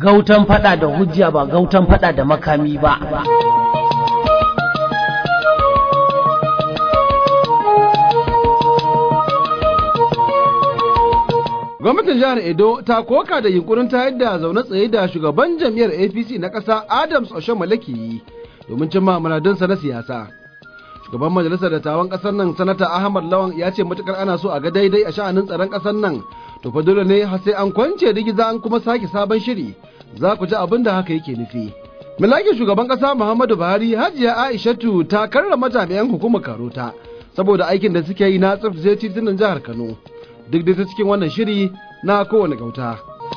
gautan fada da hujja ba gautan fada da makami ba gwamnatin jihar edo ta koka da yunkurin ta yadda zaune tsaye da shugaban jam'iyyar apc na ƙasa adams oshamale ke yi domin cimma muradunsa na siyasa shugaban majalisar dattawan ƙasar nan sanata ahmad lawan ya ce matukar ana so a ga daidai a sha'anin tsaron ƙasar nan to fa dole ne har sai an kwance rigiza an kuma sake sabon shiri za ku ji abin da haka yake nufi milakin shugaban ƙasa muhammadu buhari hajiya aishatu ta karrama jami'an hukumar karota saboda aikin da suke yi na tsaftace titunan jihar kano duk da ta cikin wannan shiri na kowane gauta.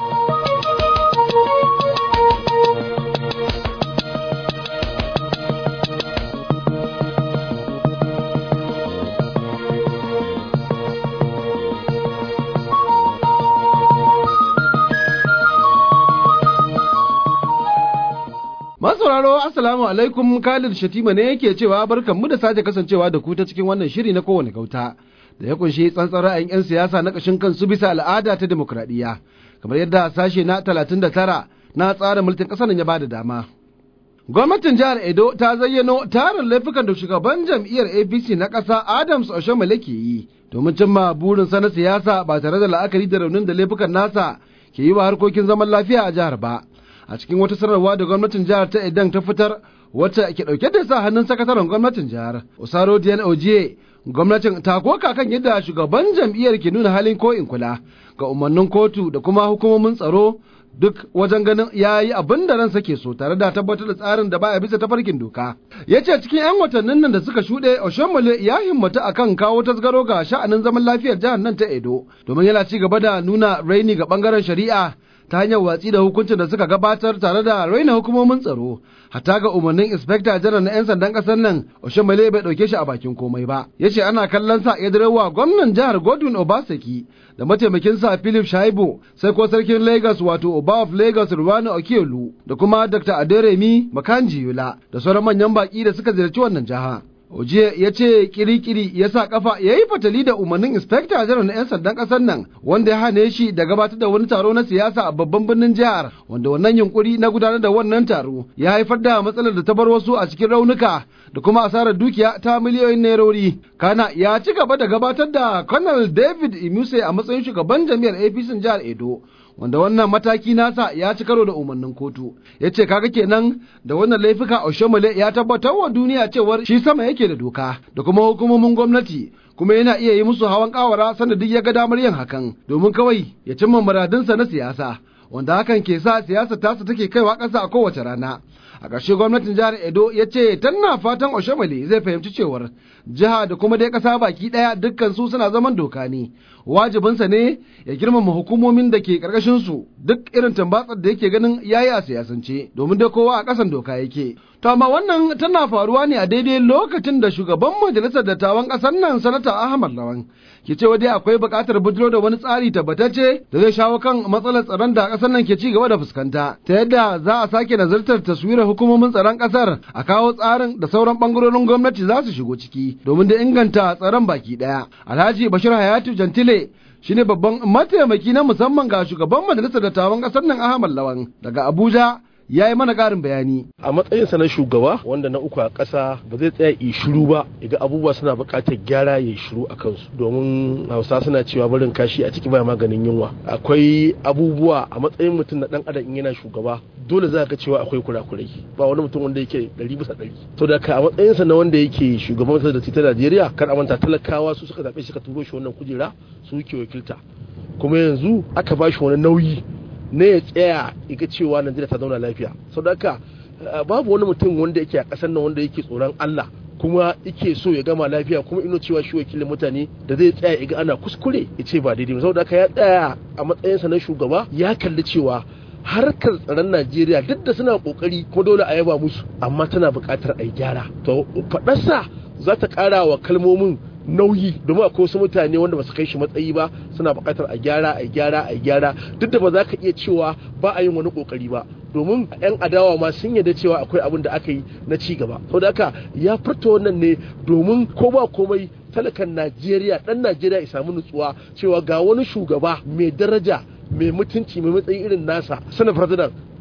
Masauraro Assalamu alaikum Khalid Shatima ne yake cewa barkanmu da sake kasancewa da ku ta cikin wannan shiri na kowane gauta. da ya kunshi tsantsar ra'ayin 'yan siyasa na ƙashin kansu bisa al'ada ta demokradiyya kamar yadda sashe na 39 na tsarin mulkin ƙasar ya bada dama. Gwamnatin jihar Edo ta zayyano tarin laifukan da shugaban jam'iyyar APC na ƙasa Adams Oshomole ke yi domin cimma burinsa na siyasa ba tare da la'akari da raunin da laifukan nasa ke yi wa harkokin zaman lafiya a jihar ba. A cikin wata sanarwa da gwamnatin jihar ta Edan ta fitar wacce ke ɗauke da sa hannun sakataren gwamnatin jihar Osaro Dian Ojiye gwamnatin ta koka kan yadda shugaban jam'iyyar ke nuna halin ko in kula ga umarnin kotu da kuma hukumomin tsaro duk wajen ganin ya yi abin da ransa ke so tare da tabbatar da tsarin da baya bisa tafarkin doka ya ce cikin 'yan watannin nan da suka shuɗe oshomole ya himmatu akan kawo tasgaro ga sha'anin zaman lafiyar jihar nan ta edo domin yana ci gaba da nuna raini ga bangaren shari'a ta hanyar watsi da hukuncin da suka gabatar tare da raina hukumomin tsaro hatta ga umarnin inspector janar na 'yan sandan kasar nan oshomole bai dauke shi a bakin komai ba ya ce ana kallon sa ya direwa gwamnan jihar godwin obaseki da mataimakin sa philip shaibu sai ko sarkin lagos wato oba of lagos ruwani okielu da kuma dr aderemi makanji yula da sauran manyan baki da suka ziyarci wannan jiha Ojiye ya ce kirikiri ya sa kafa ya yi fatali da umarnin inspector general na 'yan sandan ƙasar nan wanda ya hane shi da gabatar da wani taro na siyasa a babban birnin jihar wanda wannan yunkuri na gudanar da wannan taro ya haifar da matsalar da ta bar wasu a cikin raunuka da kuma asarar dukiya ta miliyoyin nairori. Kana ya ci gaba da gabatar da Colonel David Imuse a matsayin shugaban jami'ar APC jihar Edo. wanda wannan mataki nasa ya ci karo da umarnin kotu ya ce kaga kenan da wannan laifuka oshomole ya tabbatar wa duniya cewar shi sama yake da doka da kuma hukumomin gwamnati kuma yana iya yi musu hawan kawara sanda duk ya ga damar yin hakan domin kawai ya cimma muradinsa na siyasa wanda hakan ke sa siyasa tasa take kaiwa ƙasa a kowace rana a ƙarshe gwamnatin jihar edo ya ce tana fatan oshomole zai fahimci cewar jiha da kuma dai ƙasa baki ɗaya dukkan su suna zaman doka ne wajibinsa ne ya girmama hukumomin da ke ƙarƙashin su duk irin tambatsar da yake ganin yayi a siyasance domin dai kowa a ƙasan doka yake to amma wannan tana faruwa ne a daidai lokacin da shugaban majalisar dattawan ƙasar nan sanata ahmad lawan ke cewa dai akwai buƙatar bujiro da wani tsari tabbatacce da zai shawo kan matsalar tsaron da ƙasar nan ke ci gaba da fuskanta ta yadda za a sake nazartar taswirar hukumomin tsaron ƙasar a kawo tsarin da sauran ɓangarorin gwamnati za su shigo ciki domin da inganta tsaron baki ɗaya alhaji bashir hayatu jantile shine babban mataimaki na musamman ga shugaban majalisar dattawan ƙasar nan ahmad lawan daga abuja ya yi mana ƙarin bayani. A matsayinsa na shugaba wanda na uku a ƙasa ba zai tsaya yi shiru ba iga abubuwa suna buƙatar gyara ya shiru a kansu domin hausa suna cewa barin kashi a ciki baya maganin yunwa. Akwai abubuwa a matsayin mutum na ɗan adam in yana shugaba dole za ka cewa akwai kurakurai ba wani mutum wanda yake ɗari bisa ɗari. To da ka a matsayinsa na wanda yake shugaban da ta Najeriya kar a manta talakawa su suka zaɓe shi ka turo shi wannan kujera su ke wakilta. Kuma yanzu aka ba shi wani nauyi ne ya tsaya ga cewa Najeriya ta zauna lafiya saboda haka babu wani mutum wanda yake a ƙasar nan wanda yake tsoron Allah kuma yake so ya gama lafiya kuma ino cewa shi wakilin mutane da zai tsaya ga ana kuskure ya ce ba daidai saboda haka ya tsaya a matsayinsa na shugaba ya kalli cewa harkar tsaron Najeriya duk da suna kokari kuma dole a yaba musu amma tana buƙatar a yi gyara to faɗarsa za ta ƙara wa kalmomin nauyi domin akwai wasu mutane wanda ba su kai shi matsayi ba suna buƙatar a gyara a gyara a gyara duk da ba za ka iya cewa ba a yin wani ƙoƙari ba domin yan adawa ma sun yarda cewa akwai abin da aka yi na ci gaba saboda haka ya furta wannan ne domin ko ba komai talakan Najeriya dan Najeriya ya samu nutsuwa cewa ga wani shugaba mai daraja mai mutunci mai matsayi irin nasa sanar president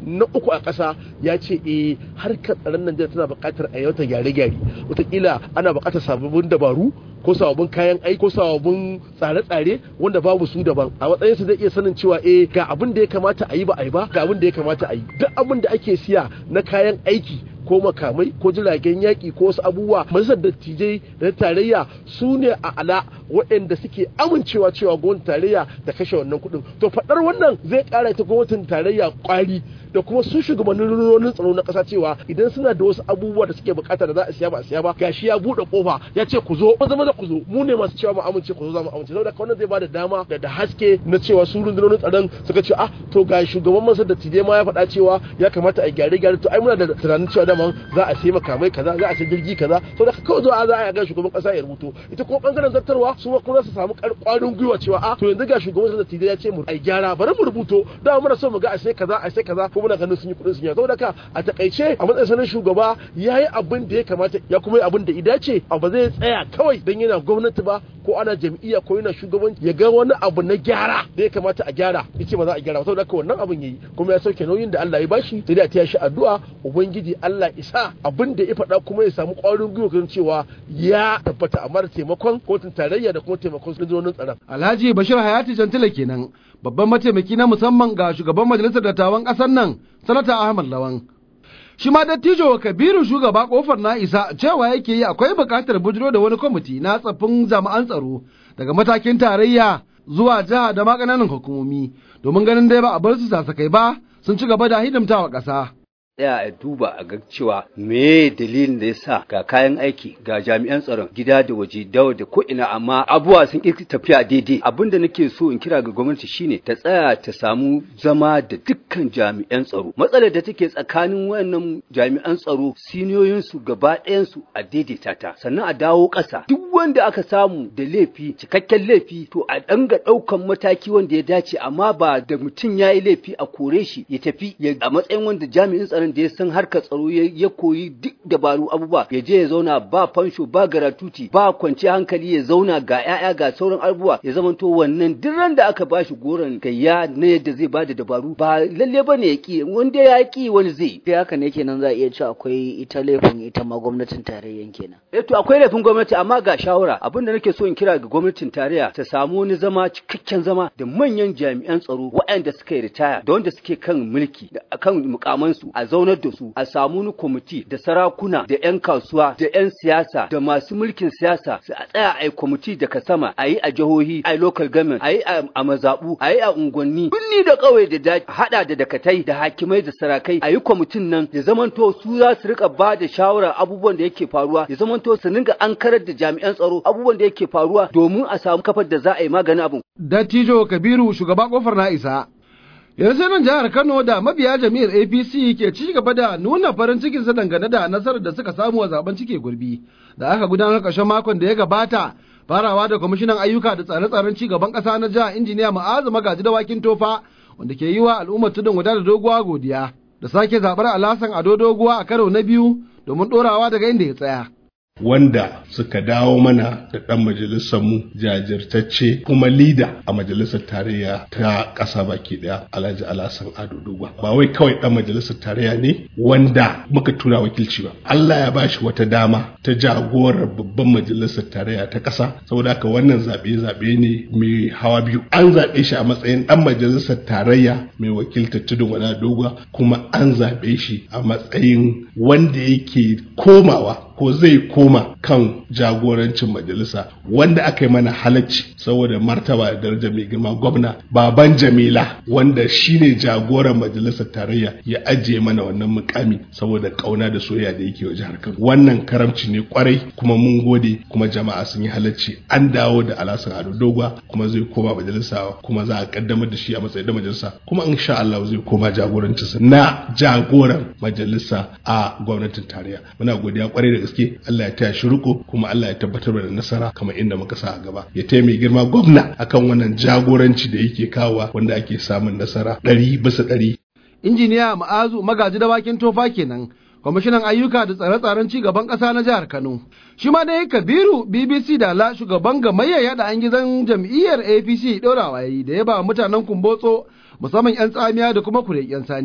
na uku a ƙasa ya ce eh harkar tsaron Najeriya tana buƙatar a yauta gyare-gyare wataƙila ana buƙatar sababbin dabaru ko sababbin kayan aiki ko sababbin tsare-tsare wanda babu su daban a matsayin su zai iya sanin cewa eh ga abin da ya kamata a yi ba a yi ba ga abin da ya kamata a yi duk abin da ake siya na kayan aiki ko makamai ko jiragen yaƙi ko wasu abubuwa majalisar dattijai da tarayya su ne a ala waɗanda suke amincewa cewa gwamnatin tarayya da kashe wannan kuɗin to faɗar wannan zai ƙara ita gwamnatin tarayya ƙwari da kuma su shugabannin rundunonin tsaro na ƙasa cewa idan suna da wasu abubuwa da suke bukata da za a siya ba a siya ba gashi ya buɗe kofa ya ce ku zo maza maza ku zo mu ne masu cewa mu amince ku zo za mu amince saboda wannan zai bada dama da da haske na cewa su rundunonin tsaron suka ce ah to ga shugaban masa da tije ma ya faɗa cewa ya kamata a gyare gyare to ai muna da tunanin cewa dama za a sai makamai kaza za a sai jirgi kaza saboda kawai zuwa za a ga shugaban ƙasa ya rubuto ita kuma bangaren zartarwa su kuma su samu ƙwarin gwiwa cewa ah to yanzu ga shugaban masa da tije ya ce mu ai gyara bari mu rubuto da muna so mu ga a sai kaza a sai kaza ko muna ganin sun yi kuɗin sun yi saboda ka a takaice a matsayin sanin shugaba ya yi abin da ya kamata ya kuma yi abin da ya dace ba zai tsaya kawai don yana gwamnati ba ko ana jam'iyya ko yana shugabanci ya ga wani abu na gyara da ya kamata a gyara ya ce ba za a gyara ba saboda haka wannan abin yayi kuma ya sauke nauyin da Allah ya bashi sai dai a taya shi addu'a ubangiji Allah isa abin da ya faɗa kuma ya samu ƙwarin gwiwa kan cewa ya tabbata amma da taimakon kotun tarayya da kuma taimakon rundunonin tsaron Alhaji Bashir Hayati Jantila kenan babban mataimaki na musamman ga shugaban majalisar dattawan ƙasar nan sanata Ahmad Lawan shi ma dattijo kabiru shugaba kofar na isa cewa yake yi akwai buƙatar bujiro da wani kwamiti na tsaffin jami'an tsaro daga matakin tarayya zuwa jiha da ma ƙananan hukumomi domin ganin dai ba a bar su sasakai ba sun ci gaba da hidimtawa ƙasa. tsaya a duba a ga cewa me dalilin da ya sa ga kayan aiki ga jami'an tsaron gida da waje dawa da ko ina amma abubuwa sun ƙi tafiya daidai abin da nake so in kira ga gwamnati shine ta tsaya ta samu zama da dukkan jami'an tsaro matsalar da take tsakanin wayannan jami'an tsaro siniyoyin su gaba ɗayan su a daidaita ta sannan a dawo ƙasa duk wanda aka samu da laifi cikakken laifi to a danga ɗaukan mataki wanda ya dace amma ba da mutum ya yi laifi a kore shi ya tafi a matsayin wanda jami'in tsaron da ya san harkar tsaro ya koyi duk dabaru abubuwa ya je ya zauna ba fansho ba garatuti ba kwanci hankali ya zauna ga 'ya'ya ga sauran abubuwa ya zamanto wannan duk ran da aka bashi goron gayya na yadda zai bada dabaru ba lalle bane ya ki wanda ya ki wani zai sai haka ne kenan za a iya cewa akwai ita laifin ita ma gwamnatin tarayyan kenan eh to akwai laifin gwamnati amma ga shawara abinda nake so in kira ga gwamnatin tarayya ta samu wani zama cikakken zama da manyan jami'an tsaro waɗanda suka yi ritaya da wanda suke kan mulki da kan mukamansu a zaunar da su a samu wani kwamiti da sarakuna da 'yan kasuwa da 'yan siyasa da masu mulkin siyasa su a tsaya a yi kwamiti daga sama a yi a jihohi a yi local government a yi a mazaɓu a yi a unguwanni birni da ƙauye da daji haɗa da dakatai da hakimai da sarakai a yi kwamitin nan ya zamanto su za su rika ba da shawara abubuwan da yake faruwa ya zamanto su dinga an karar da jami'an tsaro abubuwan da yake faruwa domin a samu kafar da za a yi maganin abin. Dattijo Kabiru shugaba kofar na isa. yanzu nan jihar Kano da mabiya jami'ar APC ke ci gaba da nuna farin cikinsa dangane da nasarar da suka samu a zaben cike gurbi da aka gudanar ƙarshen makon da ya gabata farawa da kwamishinan ayyuka da tsare-tsaren ci gaban ƙasa na jihar injiniya ma'azu magaji dawakin tofa wanda ke yi wa al'ummar tudun guda da doguwa godiya da sake zaɓar alasan ado doguwa a karo na biyu domin ɗorawa daga inda ya tsaya. wanda suka dawo mana da ɗan majalisarmu jajirtacce kuma lida a majalisar tarayya ta ƙasa baki ɗaya alhaji alasan ado dogwa ba wai kawai ɗan majalisar tarayya ne wanda muka tura wakilci ba allah ya bashi wata dama ta jagorar babban majalisar tarayya ta ƙasa saboda haka wannan zaɓe zaɓe ne mai hawa biyu an zaɓe shi a matsayin ɗan majalisar tarayya mai wakiltar tudun wada dogwa kuma an zaɓe shi a matsayin wanda yake komawa ko zai koma kan jagorancin majalisa wanda aka yi mana halacci saboda martaba da daraja mai girma gwamna baban jamila wanda shine jagoran majalisar tarayya ya ajiye mana wannan mukami saboda kauna da soyayya da yake wa jihar Kano wannan karamci ne kwarai kuma mun gode kuma jama'a sun yi halacci an dawo da alasan ado dogwa kuma zai koma majalisa kuma za a kaddamar da shi a matsayin da majalisa kuma insha Allah zai koma jagorancinsa na jagoran majalisa a gwamnatin tarayya muna godiya kwarai da gaske Allah ya taya shi riko kuma Allah ya tabbatar da nasara kamar inda muka sa a gaba ya taya mai girma gwamna akan wannan jagoranci da yake kawowa wanda ake samun nasara ɗari bisa ɗari. Injiniya Ma'azu magaji da bakin tofa kenan kwamishinan ayyuka da tsare-tsaren ci gaban ƙasa na jihar Kano. Shi ma dai Kabiru BBC da la shugaban gamayyar yada an gizon jam'iyyar APC ɗorawa yayi da ya ba mutanen Kumbotso musamman 'yan tsamiya da kuma kureken sani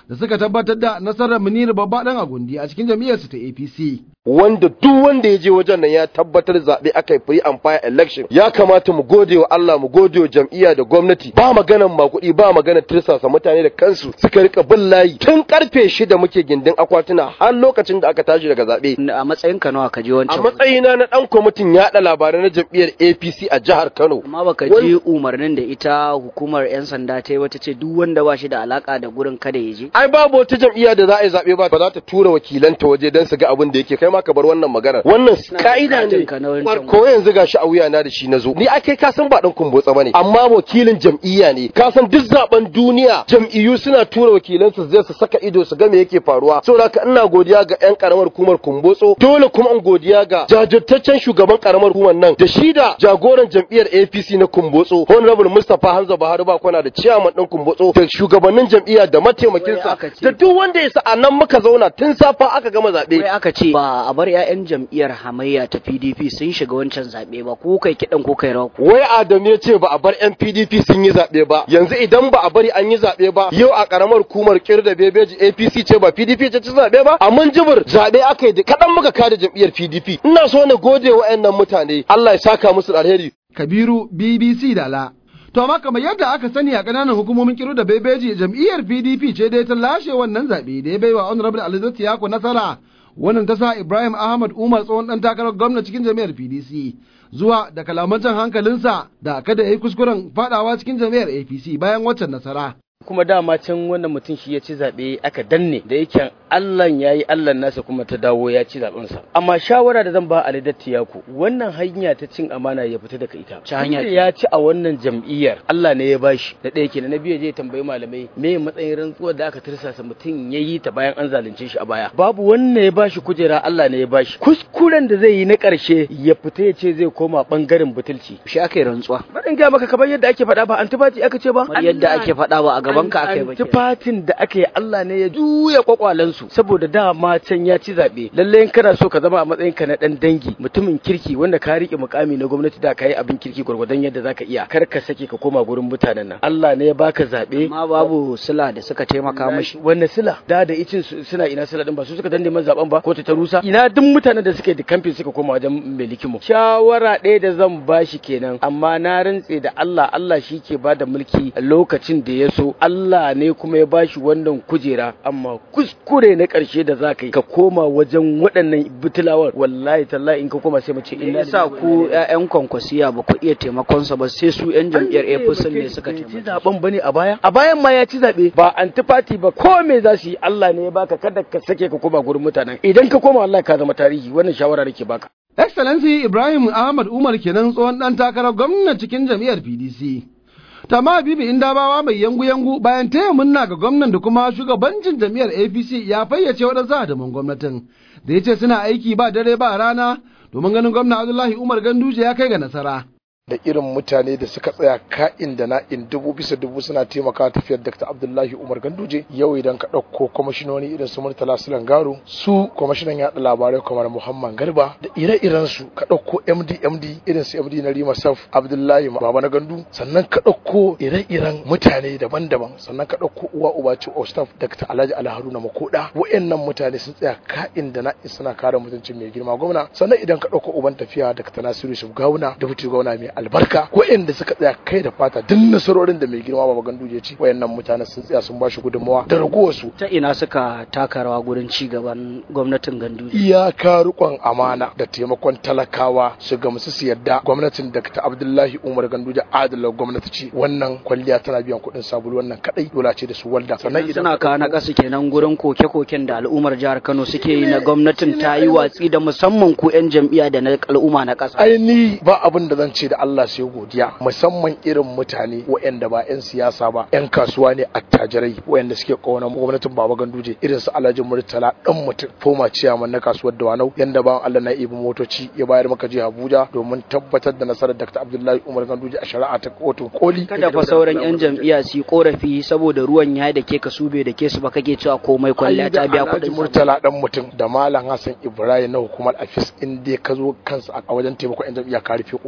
da suka tabbatar da nasarar Munir babba dan Agundi a cikin jam'iyyarsu ta APC. wanda duk wanda ya je wajen nan ya tabbatar zaɓe aka yi free and fair election ya kamata mu gode wa Allah mu gode wa jam'iyya da gwamnati ba maganan makuɗi ba maganan tirsasa mutane da kansu suka rika bin layi tun karfe shida muke gindin akwatuna har lokacin da aka tashi daga zaɓe a matsayin ka nawa ka je a wancan matsayina na ɗan kwamitin yaɗa labarai na jam'iyyar APC a jihar Kano amma baka Wani- ji umarnin da ita hukumar yan sanda ta yi wata ce duk wanda ba shi da alaka da gurin kada ya je ai babu wata jam'iyya da za a yi zaɓe ba ba za ta tura wakilanta waje don su ga abin da yake kai ma ka bar wannan magana wannan ka'ida ne ka na wancan ko yanzu gashi a wuya na da shi na zo ni akai ka san ba dan kumbotsa bane amma wakilin jam'iyya ne ka san duk zaben duniya jam'iyyu suna tura wakilansu zai su saka ido su ga me yake faruwa saboda haka ina godiya ga yan karamar hukumar kumbotso dole kuma in godiya ga jajirtaccen shugaban karamar hukumar nan da shi da jagoran jam'iyyar APC na kumbotso honorable Mustapha Hamza Buhari ba kwana da chairman din kumbotso da shugabannin jam'iyya da mataimakinsa Wai aka ce- da duk wanda ya sa a nan muka zauna tun safa aka gama zaɓe wai aka ce ba a bar 'ya'yan jam'iyyar hamayya ta PDP sun shiga wancan zaɓe ba ko kai kiɗan ko kai rawa wai Adam ya ce ba a bar yan PDP sun yi zaɓe ba yanzu idan ba a bari an yi zaɓe ba yau a ƙaramar hukumar kirda bebeji APC ce ba PDP ce ci zaɓe ba a mun jibir zaɓe aka yi da kaɗan muka kada jam'iyyar PDP ina so na gode wa ƴannan mutane Allah ya saka musu da alheri Kabiru BBC Dala. To amma kamar yadda aka sani a ƙananan hukumomin kiru da bebeji jam'iyyar PDP ce dai ta lashe wannan zaɓe da ya baiwa Honorable Alizati Yako nasara. Wannan ta sa Ibrahim Ahmad Umar tsohon ɗan takarar gwamna cikin jam'iyyar PDC zuwa da kalaman jan hankalinsa da kada ya yi kuskuren faɗawa cikin jam'iyyar APC bayan waccan nasara. kuma dama can wannan mutum shi ya ci zaɓe aka danne da yake Allah ya yi Allah nasa kuma ta dawo ya ci zaɓensa amma shawara da zan ba Ali Dattiyaku wannan hanya ta cin amana ya fita daga ita Ta hanya Tunda ya ci a wannan jam'iyyar Allah ne ya bashi da ɗaya kenan na biyu je ya tambayi malamai me matsayin rantsuwar da aka tirsasa mutum ya yi ta bayan an zalunce shi a baya babu wanda ya bashi kujera Allah ne ya bashi kuskuren da zai yi na ƙarshe ya fita ya ce zai koma ɓangaren butulci shi aka yi rantsuwa Barin ga maka kamar yadda ake faɗa ba antifati aka ce ba kamar yadda ake faɗa ba a gaban ka aka yi ba kenan. Antifatin da aka yi Allah ne ya juya kwakwalensu saboda dama can ya ci zaɓe. Lalle in kana so ka zama a matsayin ka na ɗan dangi mutumin kirki wanda ka riƙe mukami na gwamnati da ka yi abin kirki gwargwadon yadda za ka iya kar ka sake ka koma gurin mutanen nan. Allah ne ya baka zaɓe. amma babu sila da suka taimaka mashi Wanne sila da da icin su- suna ina sila din ba su suka danne man zaben ba ko ta ta rusa ina duk mutanen da suka yi da kamfin suka koma wajen mai likimu shawara ɗaya da zan bashi kenan amma na rantse da Allah Allah shi ke ba da mulki a lokacin da ya so Allah ne kuma ya bashi wannan kujera amma kuskure na ƙarshe da za ka yi ka koma wajen waɗannan butulawar wallahi tallahi in ka koma sai mu ce me yasa ku ƴaƴan kwankwasiya ba ku iya taimakon sa ba sai su ƴan jam'iyyar APC ne suka ci taimaka zaben bane a baya a bayan ma ya ci zabe ba antifati ba ko me za su yi Allah ne ya baka kada ka sake ka koma gurin mutanen idan ka koma wallahi ka zama tarihi wannan shawara nake baka Excellency Ibrahim Ahmad Umar kenan tsohon ɗan takarar gwamna cikin jam'iyyar PDC. Tama Bibi Indabawa mai yangu-yangu bayan taya munna ga gwamnan da kuma shugabancin jam'iyyar APC ya fayyace waɗansu hadaman gwamnatin da ya ce suna aiki ba dare ba rana domin ganin gwamna Abdullahi Umar Ganduje ya kai ga nasara. da irin mutane da suka tsaya ka'in da na'in dubu bisa dubu suna taimaka tafiyar Dr. Abdullahi Umar Ganduje yau idan ka ɗauko kwamishinoni irin su Murtala Sulan Garo su kwamishinan yaɗa labarai kamar Muhammad Garba da ire-iren su ka ɗauko MD MD irin su MD na Rima Saf Abdullahi Baba na Gandu sannan ka ɗauko ire-iren mutane daban-daban sannan ka ɗauko uwa uba ce Ostaf Dr. Alhaji Ali Haruna Makoda wayannan mutane sun tsaya ka'in da na'in suna kare mutuncin mai girma gwamna sannan idan ka ɗauko uban tafiya Dr. Nasiru Yusuf Gawuna da fiti gwamna mai albarka waɗanda suka tsaya kai da fata duk nasarorin da mai girma baba ganduje ci wayannan mutane sun tsaya sun bashi gudunmawa da ragowar su ta ina suka taka rawa gurin ci gaban gwamnatin Ganduje iyaka rikon amana da taimakon talakawa su gamsu su yadda gwamnatin Dr. Abdullahi Umar Ganduje adala gwamnati ce wannan kwalliya tana biyan kuɗin sabulu wannan kadai dole ce da su walda sannan suna kawo na ƙasa kenan gurin koke-koken da al'ummar jihar Kano suke yi na gwamnatin ta yi watsi da musamman ku 'yan jam'iyya da na al'umma na ƙasa ai ni ba abin da zan ce da Allah sai godiya musamman irin mutane waɗanda ba 'yan siyasa ba 'yan kasuwa ne attajirai waɗanda suke ƙaunar gwamnatin Baba Ganduje irin su Alhaji Murtala dan mutum foma ciyaman na kasuwar Dawanau yanda ba Allah na ibi motoci ya bayar maka jiha Abuja domin tabbatar da nasarar Dr. Abdullahi Umar Ganduje a shari'a ta kotun koli kada fa sauran 'yan jam'iyya su yi korafi saboda ruwan ya da ke ka sube da ke su ba kake cewa komai kwalliya ta biya Alhaji kuɗin Murtala dan mutum da Malam Hassan Ibrahim na hukumar Afis in dai ka zo kansa a wajen taimakon 'yan jam'iyya ka rufe kofa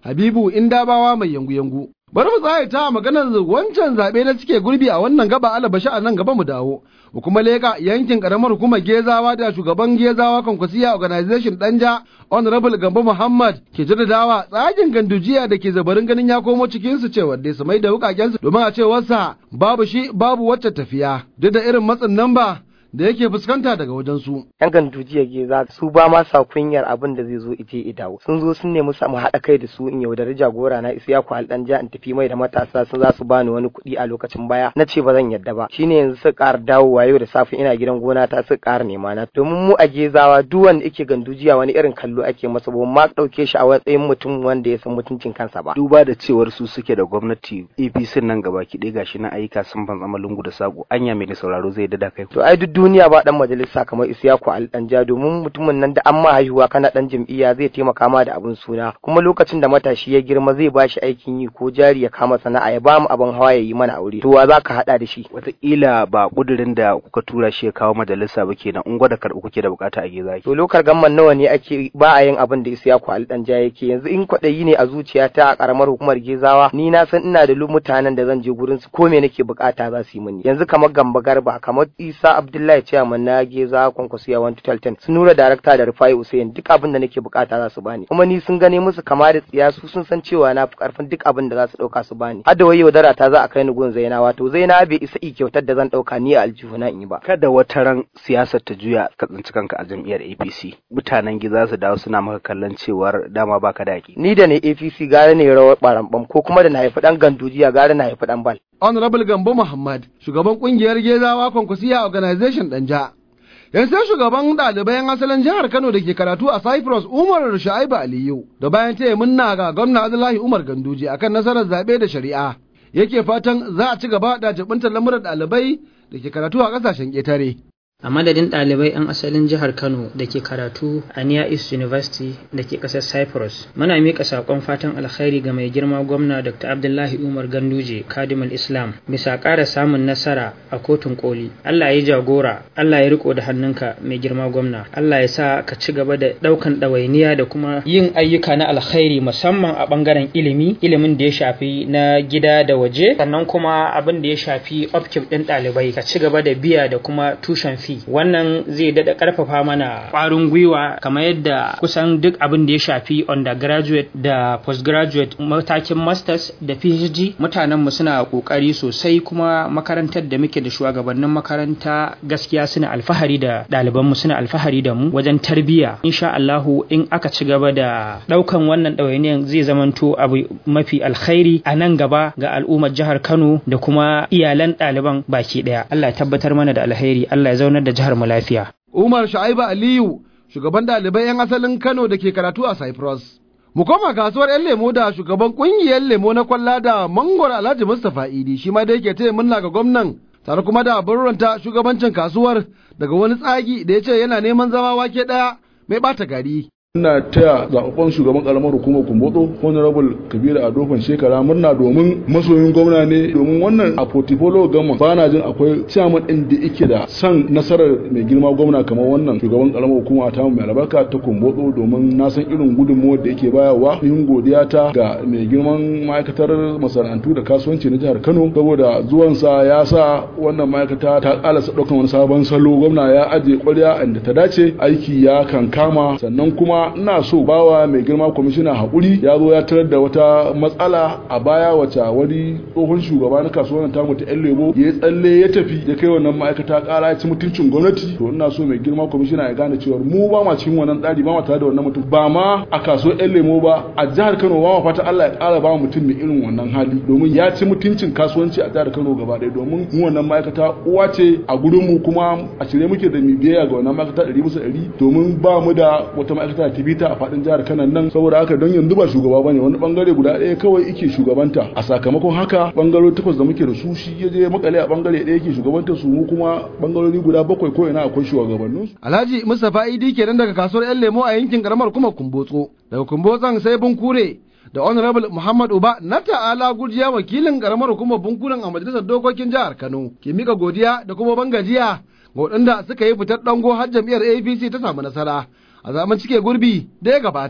Habibu Indabawa mai yangu-yangu. Bari mu tsaye ta maganar wancan zaɓe na cike gurbi a wannan gaba alabashi a nan gaba mu dawo. Mu kuma leƙa yankin ƙaramar hukumar Gezawa da shugaban Gezawa Kwankwasiya Organization Danja Honorable Gambo Muhammad ke jaddadawa tsagin gandujiya da ke zabarin ganin ya komo cikin su cewa dai su mai da wukakensu domin a cewarsa babu shi babu wacce tafiya. Duk da irin matsin nan ba da yake fuskanta daga wajensu. Yan gandujiya geza su ba ma sa kunyar abin da zai zo ije idawo. Sun zo sun nemi mu haɗa kai da su in yaudari jagora na isa ya ku halɗan ja in tafi mai da matasa sun za su bani wani kuɗi a lokacin baya. Na ce ba zan yadda ba. Shine yanzu su ƙara dawowa yau da safe ina gidan gona ta su ƙara nema na. Domin mu a gezawa duk wanda yake gandujiya wani irin kallo ake masa ba ma ɗauke shi a matsayin mutum wanda ya san mutuncin kansa ba. Duba da cewar su suke da gwamnati APC nan gaba ki ɗaya gashi na ayyuka sun ban zama lungu da sako anya mai sauraro zai dada kai. To ai duk duniya ba dan majalisa kamar Isiyaku Aldanja domin mutumin nan da an ma haihuwa kana dan jam'iyya zai taimaka ma da abin suna kuma lokacin da matashi ya girma zai ba shi aikin yi ko jari ya kama sana'a ya ba mu abin hawa ya yi mana aure to wa za ka hada da shi wataƙila ba kudirin da kuka tura shi ya kawo majalisa ba kenan in gwada karɓi kuke da bukata a geza to lokar gamman nawa ne ake ba a yin abin da Isiyaku Aldanja yake yanzu in kwaɗayi ne a zuciyata a karamar hukumar Gezawa ni na san ina da mutanen da zan je gurin su ko me nake bukata za su yi mini yanzu kamar Gamba Garba kamar Isa Abdullahi Chairman na Geza Kwankwasiya 1210 su nura darakta da Rufai Hussein duk abin da nake bukata za su bani kuma ni sun gane musu kama da tsiya su sun san cewa na fi karfin duk abin da za su dauka su bani har da wai yaudara ta za a kai ni gun Zaina wato Zaina bai isa i kyautar da zan dauka ni a aljihu na in yi ba kada wata ran siyasar ta juya ka tsinci kanka a jam'iyyar APC mutanen Geza su dawo suna maka kallon cewar dama baka da ni da ne APC gara ne rawar barambam ko kuma da na haifi dan gandujiya gara na haifi dan bal Honorable Gambo Muhammad shugaban kungiyar Gezawa Kwankwasiya Organization Danja yan sai shugaban ɗalibai yan asalin jihar Kano da ke karatu a Cyprus Umar Shu'aibu Aliyu da bayan taya munna ga gwamna Abdullahi Umar Ganduje akan nasarar zaɓe da shari'a yake fatan za a ci gaba da jibintar lamuran ɗalibai da ke karatu a ƙasashen ƙetare. a madadin ɗalibai 'yan asalin jihar kano da ke karatu a near east university da ke ƙasar cyprus muna miƙa saƙon fatan alkhairi ga mai girma gwamna dr abdullahi umar ganduje kadimul islam bisa ƙara samun nasara a kotun koli allah ya jagora allah ya riko da hannunka mai girma gwamna allah ya sa ka ci gaba da ɗaukan ɗawainiya da kuma yin ayyuka na alkhairi musamman a ɓangaren ilimi ilimin da ya shafi na gida da waje sannan kuma abin da ya shafi upkeep ɗin ɗalibai ka ci gaba da biya da kuma tushen fi wannan zai daɗa ƙarfafa mana ƙwarin gwiwa kamar yadda kusan duk abin da ya shafi undergraduate da postgraduate matakin masters da phd mutanenmu suna ƙoƙari sosai kuma makarantar da muke da shugabannin makaranta gaskiya suna alfahari da ɗalibanmu suna alfahari da mu wajen tarbiyya insha Allahu in aka ci gaba da ɗaukan wannan ɗawainiyan zai zamanto abu mafi alkhairi a nan gaba ga al'ummar jihar Kano da kuma iyalan ɗaliban baki ɗaya Allah ya tabbatar mana da alheri Allah ya zaunar da jihar mu lafiya. Umar Sha'ibu Aliyu, shugaban ɗalibai 'yan asalin Kano da ke karatu a Cyprus. Mu koma kasuwar 'yan lemo da shugaban ƙungiyar lemo na kwalla da mangwar Alhaji Mustapha Idi shi ma da yake taya murna ga gwamnan tare kuma da burranta shugabancin kasuwar daga wani tsagi da ya ce yana neman zama wake ɗaya mai ɓata gari. ina taya zaɓaɓɓen shugaban ƙaramar hukumar kumbotso honorable kabiru a dofan shekara murna domin masoyin gwamna ne domin wannan a portfolio gama ba na jin akwai chairman ɗin da yake da son nasarar mai girma gwamna kamar wannan shugaban ƙaramar hukuma ta mai albarka ta kumbotso domin na san irin gudunmuwar da yake bayarwa yin godiya ta ga mai girman ma'aikatar masana'antu da kasuwanci na jihar kano saboda zuwansa ya sa wannan ma'aikata ta ƙalasa ɗaukan wani sabon salo gwamna ya ajiye ƙwarya inda ta dace aiki ya kankama sannan kuma ina so bawa mai girma kwamishina haƙuri ya zo ya tarar da wata matsala a baya wacce wani tsohon shugaba na kasuwar tamu ta yan lebo ya tsalle ya tafi ya kai wannan ma'aikata ƙara ya ci mutuncin gwamnati to ina so mai girma kwamishina ya gane cewa mu ba ma cikin wannan tsari ba ma tare da wannan mutum ba ma a kasuwar yan lemo ba a jihar kano ba ma fata Allah ya ƙara ba mutum mai irin wannan hali domin ya ci mutuncin kasuwanci a jihar kano gaba ɗaya domin mu wannan ma'aikata uwa ce a gurinmu kuma a shirye muke da mu biyayya ga wannan ma'aikata ɗari bisa ɗari domin ba mu da wata ma'aikata ta a faɗin jihar kanan nan saboda haka don yanzu ba shugaba bane wani bangare guda ɗaya kawai yake shugabanta a sakamakon haka bangarori takwas da muke da su shi ya je makale a bangare ɗaya yake shugabanta su mu kuma bangarori guda bakwai ko ina akwai shugabannin su Alhaji Mustapha Idi kenan daga kasuwar yan lemo a yankin karamar kuma Kumbotso daga Kumbotson sai Bunkure da Honorable Muhammad Uba na ta'ala gujiya wakilin karamar hukumar bunkuren a majalisar dokokin jihar Kano ke mika godiya da kuma bangajiya ga waɗanda suka yi fitar dango har jam'iyyar APC ta samu nasara a zaman cike gurbi da ya gabata.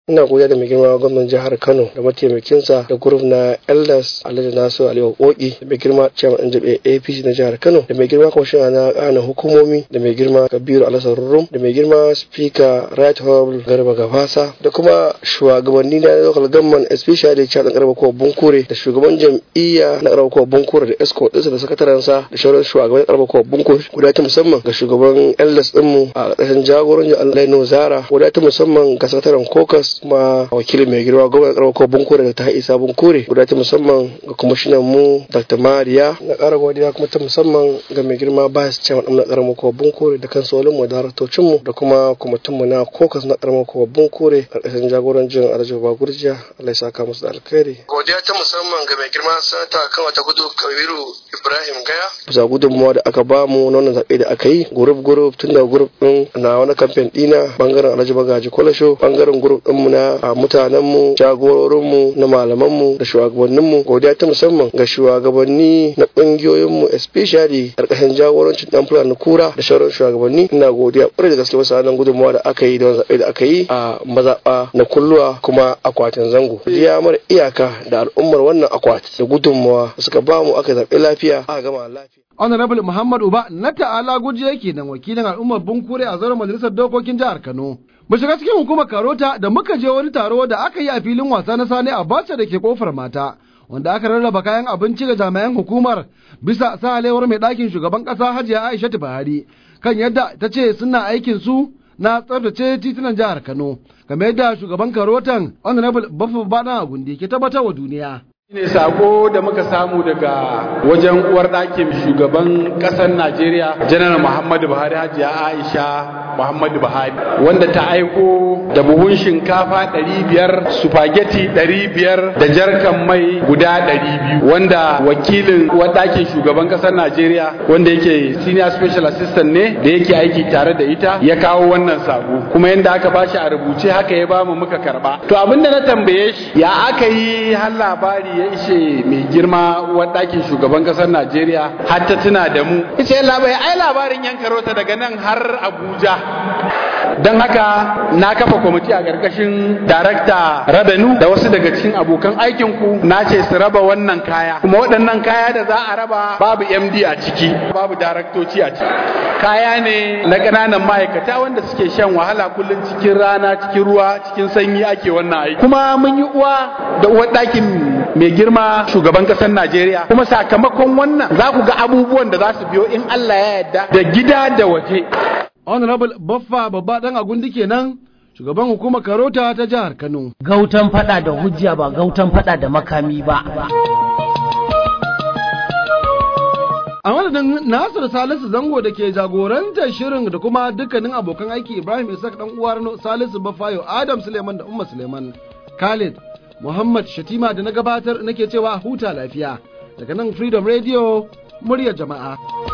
ina godiya da mai girma gwamnan jihar kano da mataimakinsa da guruf na elders alhaji nasu aliyu koki da mai girma chairman ɗan jabe apc na jihar kano da mai girma kwamishina na ƙana hukumomi da mai girma kabiru alhassan rum da mai girma speaker right honorable garba gafasa da kuma shugabanni na local government especially chairman garba kowa bunkure da shugaban jam'iyya na garba kowa bunkure da escort ɗinsa da sakatarensa da sauran shugaban garba kowa bunkure guda ta musamman ga shugaban elders ɗinmu a ƙarshen jagorancin allah zara guda ta musamman ga sakataren kokas kuma wakilin mai girma gwamnan karamar ko bunkure da ta isa bunkure guda ta musamman ga kwamishinan mu dr mariya na kara godiya kuma ta musamman ga mai girma bayas chairman na karamar ko bunkure da kansolin mu da hartocin mu da kuma kwamitin mu na kokas na karamar ko bunkure karkashin jagorancin alhaji bagurjiya allah ya saka musu da alkhairi godiya ta musamman ga mai girma sanata kan wata gudu kabiru ibrahim gaya bisa gudunmuwa da aka bamu na wannan zaɓe da aka yi gurup gurup tun da gurup ɗin na wani kamfen ɗina bangaren alhaji bagaji kwalasho bangaren gurup ɗin mu na mutanenmu jagororinmu na malamanmu da shugabanninmu godiya ta musamman ga shugabanni na ƙungiyoyinmu especially ƙarƙashin jagorancin dan fulani kura da sauran shugabanni ina godiya ƙwarai da gaske wasu nan gudunmawa da aka yi da wani zaɓe da aka yi a mazaɓa na kulluwa kuma akwatin zango ya mara iyaka da al'ummar wannan akwati da gudunmawa suka bamu aka zaɓe lafiya aka gama lafiya Honorable Muhammad Uba na ta'ala guji yake nan wakilin al'ummar Bunkure a zauren majalisar dokokin jihar Kano. Mu shiga cikin hukumar Karota da muka je wani taro da aka yi a filin wasa na Sani Abacha da ke kofar mata. Wanda aka rarraba kayan abinci ga jami'an hukumar bisa sahalewar mai ɗakin shugaban ƙasa Hajiya Aisha Buhari kan yadda ta ce suna aikin su na tsaftace titunan jihar Kano. Kamar yadda shugaban Karotan Honorable Baffa Bana Gundi ke tabbatar wa duniya. ne sako da muka samu daga wajen uwar ɗakin shugaban ƙasar najeriya janar muhammadu buhari hajiya aisha muhammadu buhari wanda ta aiko da buhun shinkafa 500 spaghetti 500 da jarkan mai guda 200 wanda wakilin uwar ɗakin shugaban ƙasar najeriya wanda yake senior special assistant ne da yake aiki tare da ita ya kawo wannan sako kuma yadda aka bashi a rubuce haka ya bamu muka karba to abinda na tambaye shi ya aka yi har labari ya ishe mai girma uwar ɗakin shugaban ƙasar Najeriya har ta tuna da mu. Ice labai ai labarin yan karota daga nan har Abuja. Don haka na kafa kwamiti a ƙarƙashin darakta Rabenu da wasu daga cikin abokan aikinku na ce su raba wannan kaya. Kuma waɗannan kaya da za a raba babu MD a ciki, babu daraktoci a ciki. Kaya ne na ƙananan ma'aikata wanda suke shan wahala kullum cikin rana, cikin ruwa, cikin sanyi ake wannan aiki. Kuma mun yi uwa da uwar ɗakin mai girma shugaban ƙasar Najeriya kuma sakamakon wannan za ku ga abubuwan da za su biyo in Allah ya yarda da gida da waje. Honorable Baffa babba dan agundi kenan shugaban hukumar Karota ta jihar Kano. Gautan fada da hujja ba gautan fada da makami ba. A madadin Nasir Salisu Zango da ke jagorantar shirin da kuma dukkanin abokan aiki Ibrahim Isaac dan uwar Salisu Bafayo Adam Suleiman da Umma Suleiman Khalid Muhammad Shatima da na gabatar nake cewa huta lafiya daga nan Freedom Radio muryar jama'a.